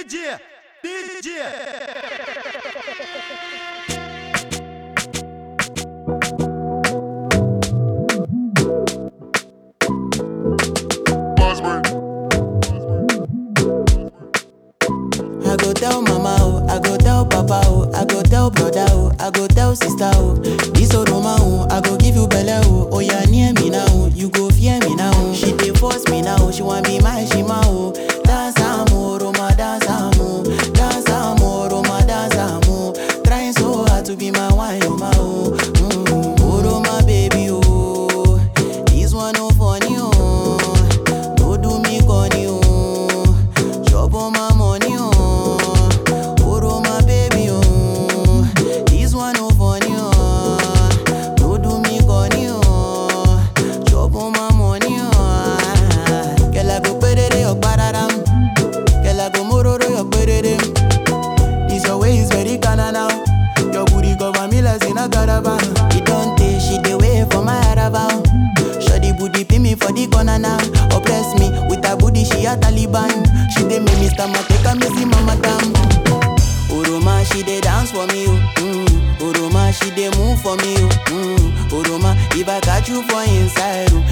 DJ, DJ. I go tell mama oh, I go tell papa oh, I go tell brother oh, I go tell sister oh. This Oroma oh, I go give you belle oh. Oh yeah, near me now, oh, you go fear me now. oh. She dey force me now, oh, she want be my shima oh. Dance amo, Roma dance amo, dance amo, Roma dance amo. Trying so hard to be my wine, oh my oh. Mm, oh Roma baby oh, this one no funny oh. No do me corny oh. Chop on my money, oh. Oro my baby, oh. This one no funny, oh. No do me corny, oh. Chop on my money, oh. Girl, I go perere your pararam. Girl, I go mororo your perere. This your way is very kinda now. Your booty cover me like in a caravan. It don't take she the way for my caravan. Shoddy booty pin me for the corner now. Oppress me with her booty, she a Taliban. She dey make me stomach take a missy mama tam. Oroma, she dey dance for me, oh. Mm. Oroma, she dey move for me, oh. Mm. Oroma, if I catch you for inside, oh,